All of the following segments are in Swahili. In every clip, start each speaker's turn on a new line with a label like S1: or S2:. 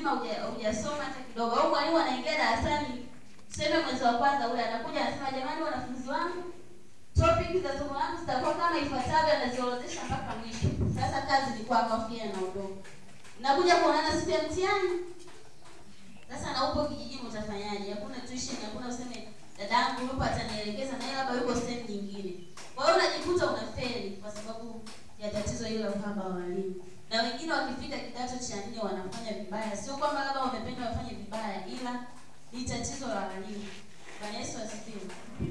S1: mzima huja- hujasoma hata kidogo, au mwalimu anaingia darasani, tuseme mwezi wa kwanza ule, anakuja anasema, jamani, wanafunzi wangu, topic za somo langu zitakuwa kama ifuatavyo, anaziorodhesha mpaka mwisho. Sasa kazi ni kwako, afu yeye anaondoka. Nakuja kuonana siku ya mtihani. Sasa na upo kijijini, utafanyaje? Hakuna tuition, hakuna useme dadangu yupo atanielekeza, na yeye labda yuko sehemu nyingine. Kwa hiyo unajikuta unafeli kwa sababu ya tatizo hilo la uhaba wa walimu na wengine wakifika kidato cha nne wanafanya vibaya. Sio kwamba labda wamependa wafanye vibaya, ila ni tatizo la walimu. Bwana Yesu asifiwe.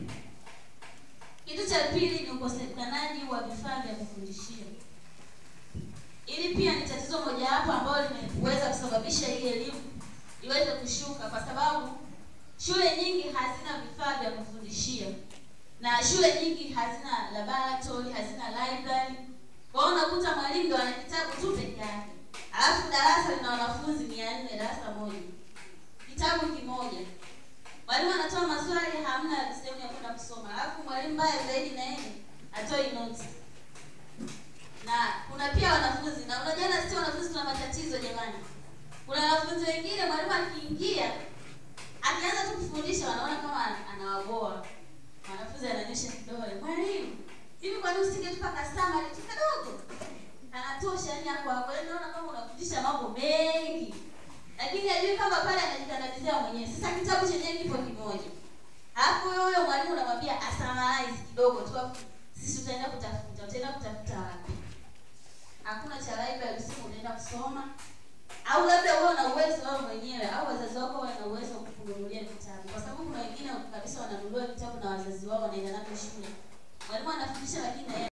S1: Kitu cha pili ni ukosekanaji wa vifaa vya kufundishia. Ili pia ni tatizo mojawapo ambalo limeweza kusababisha hii elimu iweze kushuka, kwa sababu shule nyingi hazina vifaa vya kufundishia na shule nyingi hazina laboratory, hazina library. Kwa hiyo unakuta mwalimu ndo ana kitabu tu peke yake, alafu darasa lina wanafunzi mia nne darasa moja, kitabu kimoja. Mwalimu anatoa maswali, hamna sehemu ya kwenda kusoma, alafu mwalimu mbaya zaidi na yeye atoi notes. Na kuna pia wanafunzi, na unajua na sisi wanafunzi tuna matatizo jamani. Kuna wanafunzi wengine mwalimu akiingia akianza tu kufundisha, wanaona kama anawaboa mwanafunzi, ananyosha kidole, mwalimu hivi kwa nini usingetupa kasama tu kadogo anatosha yani hapo hapo yani naona kama unafundisha mambo mengi lakini hajui kama pale anajikandamizia mwenyewe sasa kitabu chenyewe kipo kimoja alafu wewe huyo mwalimu unamwambia asamalize kidogo tu afu sisi tutaenda kutafuta utaenda kutafuta wapi hakuna cha library simu unaenda kusoma au labda wewe una uwezo wewe mwenyewe au wazazi wako wana uwezo wa kukununulia vitabu kwa sababu kuna wengine kabisa wananunua vitabu na wazazi wao wanaenda navyo shule mwalimu anafundisha lakini na yeye